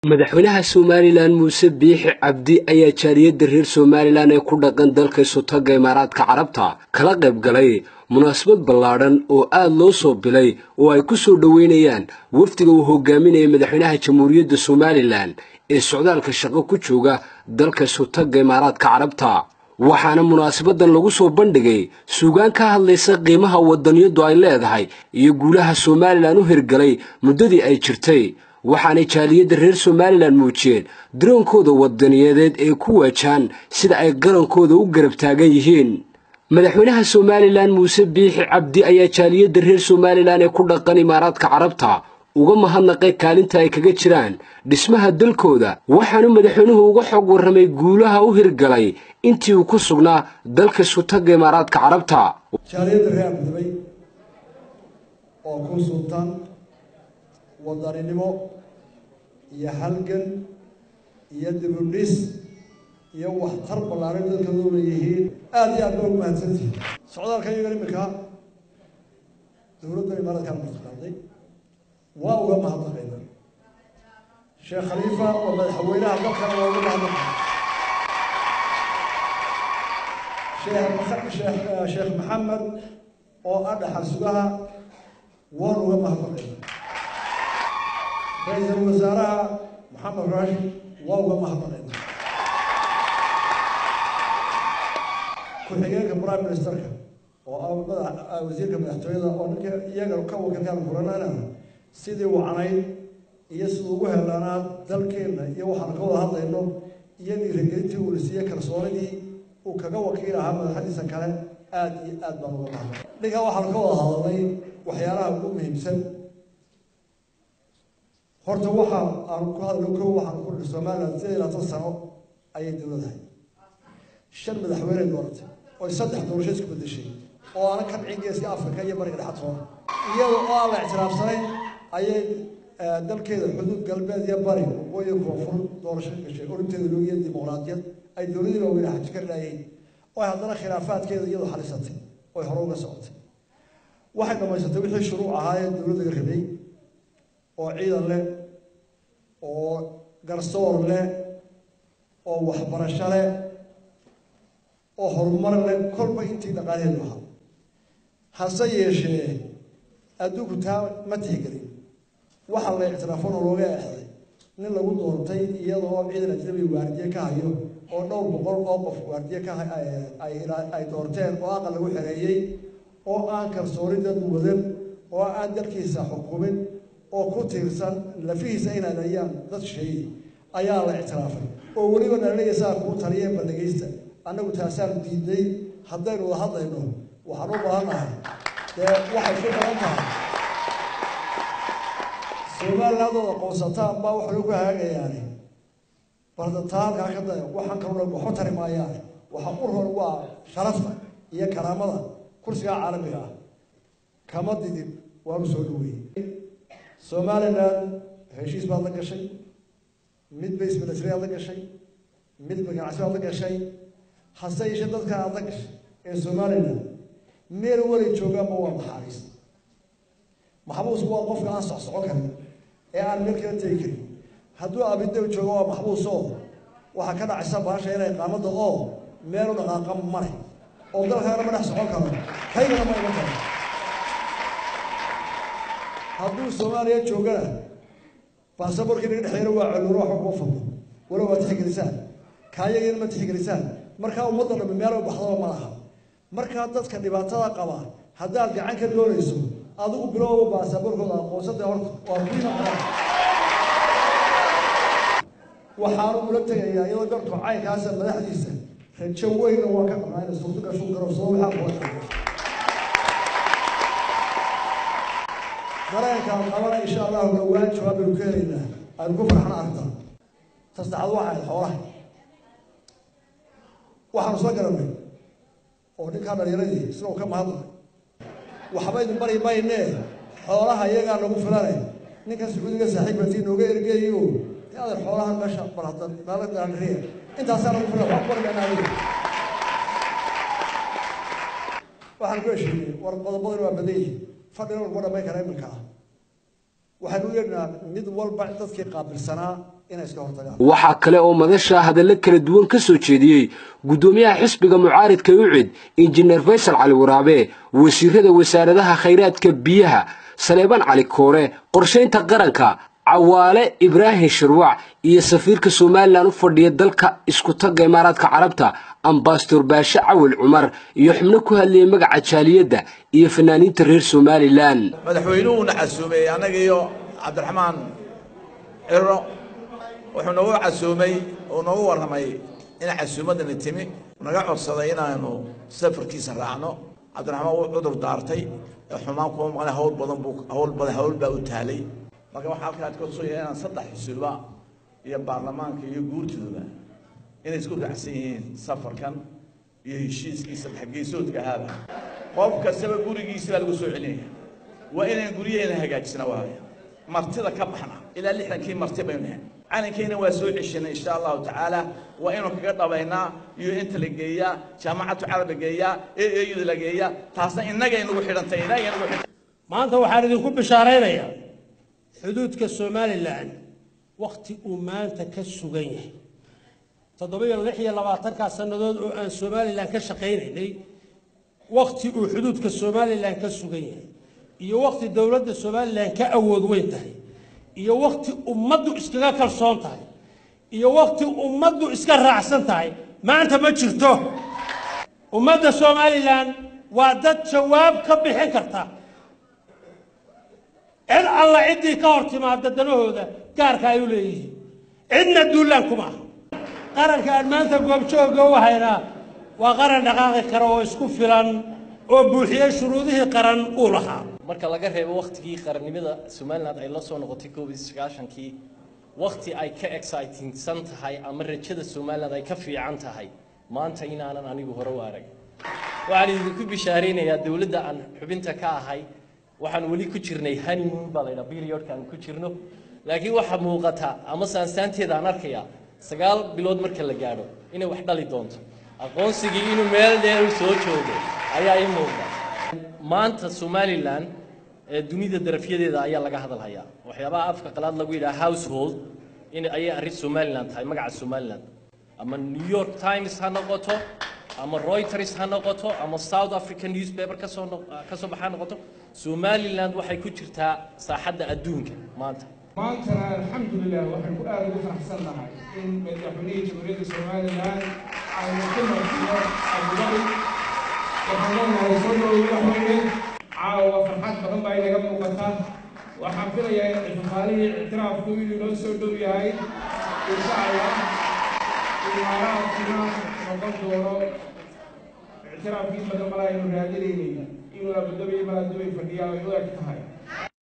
madaxweynaha somalilan muuse biixi cabdi ayaa jaaliyadda reer somalilan ee ku dhaqan dalka sutagga imaaraadka carabta kala qayb galay munaasabad ballaadhan oo aad loo soo bilay oo ay ku soo dhoweynayaan wafdiga uu hogaaminaya madaxweynaha jamhuuriyadda somalilan ee socdaalka shaqo ku jooga dalka sutagga imaaraadka carabta waxaana munaasabadan lagu soo bandhigay suugaan ka hadlaysa qiimaha wadaniyaddu ay leedahay iyo guulaha somalilan u hirgalay muddadii ay jirtay waxaanay jaaliyadda reer somalilan muujiyeen daroonkooda wadaniyadeed ee ku waajaan sida ay qarankooda u garab taagan yihiin madaxweynaha somalilan muuse biixi cabdi ayaa jaaliyadda reer somalilan ee ku dhaqan imaaraadka carabta uga mahadnaqay kaalinta ay kaga jiraan dhismaha dalkooda waxaanu madaxweynuhu uga xog warramay guulaha u hirgalay intii uu ku sugnaa dalka sutagga imaaraadka carabta jaaliyadda reer abdibay oo ku sultan wadaninimo iyo halgan iyo dibudhis iyo waxtar ballaaran dadkooda u leeyihiin aada iyo aad baa ugu mahadsantihi socdaalka iyagan iminka dowladda imaaraadka martiqaaday waa uga mahadnaqayna sheekh khaliifa oo madaxweynaha dalkana waa uga mahadnaqay sheekh sheekh maxamed oo ah dhaxal sugaha waan uga mahadnaqayna ra-iisul wasaaraha maxamed raashi waa uga mahadnaqayna ku-xigeenka prime ministerka oo ah madax wasiirka madaxtooyada oo ninka iyaga ka wakiilkaan kulanana sidii wacnayd iyo siduu ugu helaanaa dalkeenna iyo waxaan ka wada hadlayno iyo dhiirigelintii uu lasiiye kalsoonidii uu kaga wakiil ahaa madaxdiisa kale aada iyo aad baan uga mahadnay ninkaa waxaan ka wada hadalnay waxyaalaha ugu muhiimsan horta waxa aan ku hadlo ko waxaan ku nihi somaliland sideed iyo labaatan sano ayay dowladahay shan madaxweyne dooratay oy saddex doorasho isku bedeshay oo aana ka dhicin geeska africa iyo bariga dhexatoona iyada oo aan la ictiraafsanayn ayay dalkeeda xuduud galbeed iyo bari waqooyi koonfur doorasho gashay orinteeda loogiya dimuqraadiyad ay dowladii waaweyn xaji ka dhaayeen oo ay haddana khilaafaadkeeda iyadu xalisatay oy hore uga socotay waxay dhamaysatay wixii shuruuc ahaayee dowladdaga rabay oo ciidan leh oo garsoor leh oo waxbarasho leh oo horumar leh kolba intii dhaqaalaheedu ahaa hase yeeshee adduunku taa ma tixgelin waxaa la ictiraafona looga exday nin lagu doontay iyadoo ciidan ajnabi waardiye ka hayo oo dhowr boqol oo qof waardiye ka ay doorteen oo aqal lagu xereeyey oo aan kalsooni dad wadan oo aan dalkiisa xukumin oo ku tiirsan lafihiisa inay dayaan dad sheeyey ayaa la ictiraafay oo weliba dhalinaysaa kuu taliya bandhigaysta annagu taasaan diidnay haddaynu wada hadlayno waxaan u baahannahay dee waxay ku badan tahay somalilandooda qoonsataan baa waxay ku hagaagayaani balda taa halkaa ka daya waxaan kaloo dhan waxu tari maayaane waxa u roon waa sharafta iyo karaamada kursiga caalamiga ah kama didin waanu soo dhaweeyey somaliland heshiis baad la gashay mid base military aad la gashay mid ganacsi baad la gashay hase yeeshee dadka aad la gashay ee somaliland meel weli joogaanba waa maxaabiis maxbuusku waa qofka aan socsocon karin ee aan meel kala tegi karin hadduu abidow joogo waa maxbuusoo waxaa ka dhacaysa baasha inay qaamada oo meelu dhaqaaqa mare oo dalkaana ma dhex socon karo kaygana ma iman karo hadduu soomaaliya joogana baasaboorkii naga dhexeeyana waa coluuro waxba kuma fadlo walow waa tixgelisaan kaayagiina ma tixgelisaan markaa ummadda dhammi meel u baxdaba ma laha markaa dadka dhibaatada qaba haddaad gacan ka doonayso adigu bilowba baasaboorkooda aqoonsada horta waa muhiima qaran waxaanu ula tegayaa iyadoo gartu caynkaasa madaxdiisa rajo weynna waa ka qabnaa ina suurto gashuu garabsado waxaa kuwa dareenkaan qabana insha allahu dhowaan jawaab baynu ka helaynaa aynu ku farxana arrintaa tasaxad waxa ahayd xoolaha waxaanu soo garanay oo ninkaa dhalinyaradii isagoo ka mahadnaqay waxba idin bari maynee xoolaha iyagaa nagu filane ninkan sacuudiga saaxiibbatii nooga ergeeyo dee adeer xoolaha meesha barhadan maaladandariya intaasaa nagu filan wax bari mayna adiga waxaan ku heshiinay war qodobadani waa badan yihin fadhina laguma dhamayn kara iminka ah waxaynu u yeedhnaa mid walba dadkii qaabilsanaa inay iska hortagaan waxaa kale oo madasha hadallo kala duwan ka soo jeediyey guddoomiyaha xisbiga mucaaridka ucid injineer faysal cali waraabe wasiirada wasaaradaha khayraadka biyaha saleebaan cali koore qorshaynta qaranka cawaale ibraahim shirwac iyo safiirka somalilan u fadhiya dalka isku tagga imaaraadka carabta ambasador baashe cawil cumar iyo xubno ku hadlayay magaca jaaliyadda iyo fanaaniinta reer somalilan madaxweynuhuuna casuumay annaga iyo cabdiraxmaan ciro wuxuu noogu casuumay oo noogu warramay in casuumaddani timi naga codsaday inaanu safarkiisa raacno cabdiraxmaan wuu cudur daartay xumaan kuma maqnay hawl badan buu hawl badan hawl baa u taalay marka waxaa halkaa ka soo yahay inaan saddex xisuuba iyo baarlamaanka iyo guurtooda inay isku raacsan yihiin safarkan iyo heshiiskii saddex geesoodka ahaaba qof kastaba gurigiisa baa lagu soo celinaya waa inaan guryaheena hagaajisna waaya martida ka baxna ilaa lixdankii marti baynu nahay calankeena waa soo ceshanay insha allahu tacaala waa inuu kaga dhabaynaa iyo inta la geeyaa jaamacatu carab la geeyaa ee eyuda la geeyaa taasna innagay nagu xidhantay innagay nagu xidhantay maanta waxaan idinku bishaaraynayaa xuduudka somalilan wakhti uu maanta ka sugan yahay toddoba-iyo lix iyo labaatankaa sannadood oo aan somalilan ka shaqaynaynay wakhti uu xuduudka somalilan ka sugan yahay iyo wakhti dowladda somalilan ka awood weyn tahay iyo wakhti ummaddu iskaga kalsoon tahay iyo wakhti ummaddu iska raacsan tahay maanta ma jirto ummadda somalilan waa dad jawaab ka bixin karta cid alla ciddii ka hor timaada danahooda gaarka ay u leeyihiin cidna duulaan kuma aha qaranka aan maanta goobjooga u haynaa waa qaran dhaqaaqi kara oo isku filan oo buuxiyey shuruudihii qaran uu lahaa marka laga reebo wakhtigii qarannimada somalilan ay la soo noqotay koob iyo sagaashankii wakhti ay ka excitingsan tahay ama rajada somalilan ay ka fiican tahay maanta inaanan anigu hore u arag waxaan idinku bishaaraynayaa dowladda aan xubinta ka ahay waxaan weli ku jirnay honeymoon baa laydhaa periodka aan ku jirno laakiin waxaa muuqata ama saansaanteeda aan arkayaa sagaal bilood marka la gaadho inay wax dhali doonto aqoonsigii inuu meel dheer u soo joogo ayaa ii muuqda maanta somalilan ee dunida darafyadeeda ayaa laga hadalhayaa waxyaabaha afka qalaad lagu yidhaha household in ayay arrin somalilan tahay magaca somalilan ama new york times ha noqoto ama reuters ha noqoto ama south african newspaper kasoo kasoo baxa ha noqoto somaliland waxay ku jirtaa saaxadda adduunka maanta maantana alxamdulilah waxaan ku aada ugu faraxsannahay in madaxweynihii jamhuuriyadda somalilan aynu ku martiyo abudari waxaan leenahay soo dhowo madaxweyne caawa farxad badan baa inaga muuqata waxaan filayaa in ixtifaalihii ictiraafku inuu noo soo dhow yahay insha allah imaaraadkuna noqon doono ictiraafkii badan mala aynu raadinaynay inuu abudabi malaadubay fadhiyaa ay u eg tahay